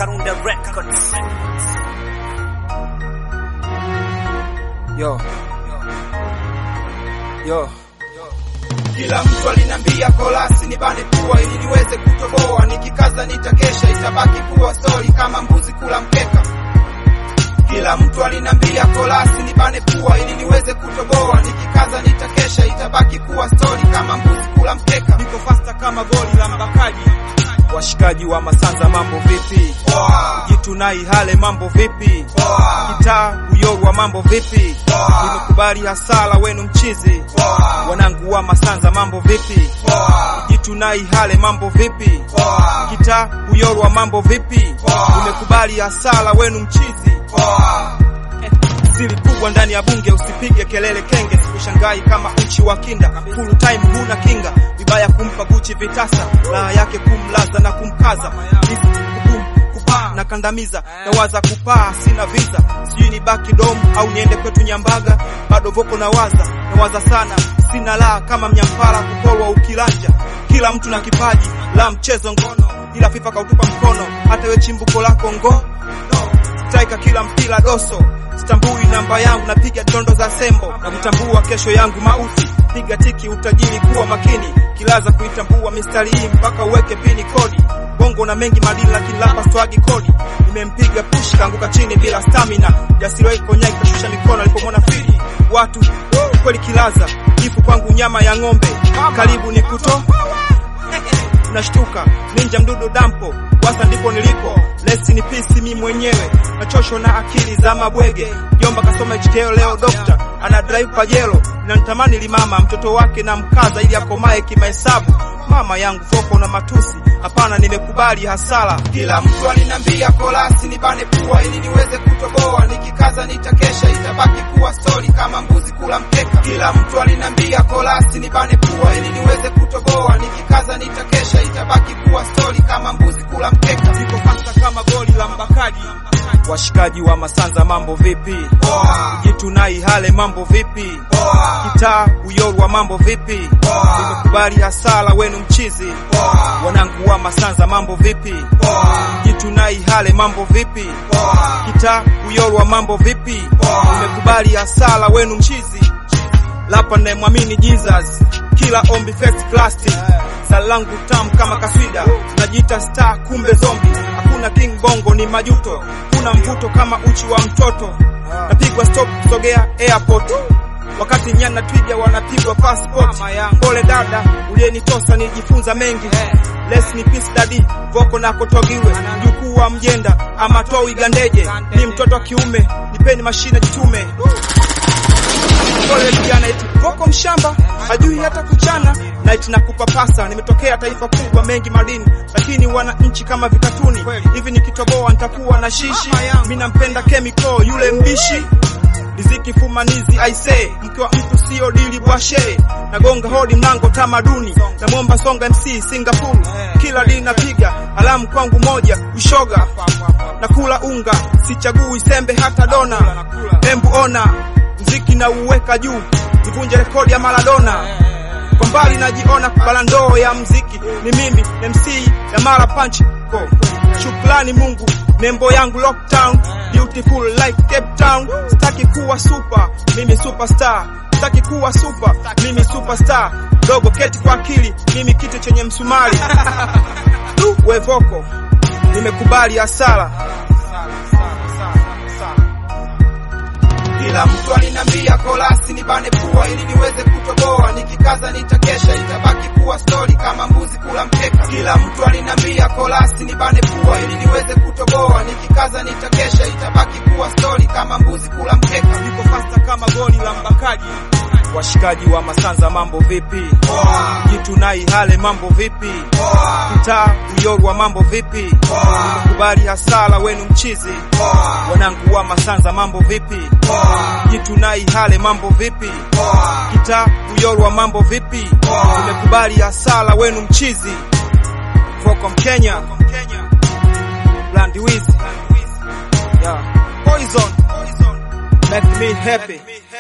Karunde Records. Yo. Yo. Kila mtu alinambia kolasi ni bane pua ili niweze kutoboa, nikikaza nitakesha, itabaki kuwa stori kama mbuzi kula mkeka. Kila mtu alinambia kolasi ni bane pua ili niweze kutoboa, nikikaza nitakesha, itabaki kuwa stori kama mbuzi kula mkeka. Niko fasta kama goli la mbakaji. Washikaji wa Masanza mambo vipi? Poa, Jitu na Ihale mambo vipi? poa, Kitaa Uyorwa mambo vipi? Poa. Nimekubali hasala wenu mchizi. poa, Wanangu wa Masanza mambo vipi? poa, Jitu na Ihale mambo vipi? poa, Kitaa Uyorwa mambo vipi? Poa. Nimekubali hasala wenu mchizi. poa. Siri kubwa ndani ya bunge, usipige kelele kenge, sikushangai kama uchi wa kinda. Full time huna kinga, vibaya kumpa Gucci vitasa, raha yake kumlaza na kumkaza. Hizi kubum kupaa na kandamiza, nawaza kupaa, sina visa, sijui ni baki dom au niende kwetu Nyambaga, bado voko nawaza, nawaza sana, sina raha kama mnyampara kukolwa ukilanja. Kila mtu na kipaji la mchezo ngono, ila FIFA kautupa mkono, hata we chimbuko lako ngo Striker kila mpira doso, sitambui namba yangu, napiga dondo za sembo na kutambua kesho yangu mauti. Piga tiki utajiri, kuwa makini, kilaza kuitambua mistari hii mpaka uweke pini kodi. Bongo na mengi madini, lakini lapa swagi kodi. Nimempiga push kaanguka chini bila stamina, jasiri konyai kushusha mikono alipomwona fili watu kweli kilaza ifu kwangu nyama ya ng'ombe, karibu ni kuto nashtuka ninja mdudu dampo wasa ndipo nilipo lesi ni pisi mi mwenyewe nachosho na akili za mabwege jomba kasoma HKO leo dokta ana drive pajelo na nitamani limama mtoto wake na mkaza ili akomae kimahesabu mama yangu foko na matusi hapana nimekubali hasara Kila mtu alinambia kolasi ni bane pua ili niweze kutoboa, nikikaza nitakesha, itabaki kuwa stori kama mbuzi kula mkeka. Kila mtu alinambia kolasi ni bane pua ili niweze kutoboa, nikikaza nitakesha, itabaki kuwa stori kama mbuzi kula mkeka. niko fasta kama goli la mbakaji washikaji wa masanza mambo vipi Poa, jitu na ihale mambo vipi poa, kitaa uyorwa mambo vipi Poa. nimekubali hasara wenu mchizi poa, wanangu wa masanza mambo vipi poa, jitu na ihale mambo vipi poa, kita uyorwa mambo vipi Poa. nimekubali hasara wenu mchizi lapa nayemwamini jesus kila ombi first class sala langu tamu kama kaswida najiita star kumbe zombi hakuna king bongo ni majuto kuna mvuto kama uchi wa mtoto napigwa stop kusogea airport wakati nyana twiga wanapigwa passport pole dada uliyenitosa nilijifunza mengi les ni peace dadi voko na kotogiwe mjukuu wa mjenda ama toi gandeje ni mtoto wa kiume nipeni mashine jitume pole vijana eti voko mshamba hajui hata kuchana na eti nakupapasa nimetokea taifa kubwa mengi madini lakini wana nchi kama vikatuni hivi nikitoboa nitakuwa na shishi mi nampenda chemical yule mbishi riziki fumanizi aise mke wa mtu sio dili bwashe nagonga hodi mlango tamaduni namwomba songa mc singapore kila dini napiga alamu kwangu moja ushoga nakula unga sichagui sembe hata dona embu ona mziki na uweka juu nivunje rekodi ya maradona kwa mbali najiona kubala ndoo ya mziki ni mimi mc ya mara punch ko shukrani mungu nembo yangu lockdown beautiful like cape town sitaki kuwa super mimi superstar sitaki kuwa super mimi superstar dogo keti kwa akili mimi kitu chenye msumari du wevoko nimekubali hasara Kila mtu alinambia kolasi ni bane pua ili niweze kutoboa, nikikaza nitakesha, itabaki kuwa stori kama mbuzi kula mkeka. Kila mtu alinambia kolasi ni bane pua ili niweze kutoboa, nikikaza nitakesha, itabaki kuwa stori kama mbuzi kula mkeka. niko fasta kama goli la mbakaji washikaji wa masanza mambo vipi Poa, jitu na ihale mambo vipi poa, kitaa uyorwa mambo vipi poa, kubali hasara wenu mchizi poa, wanangu wa masanza mambo vipi poa, jitu na ihale mambo vipi poa, kita uyorwa mambo vipi Poa. nimekubali hasara wenu mchizi voko mkenya Blandy Wiz yeah. poison make me happy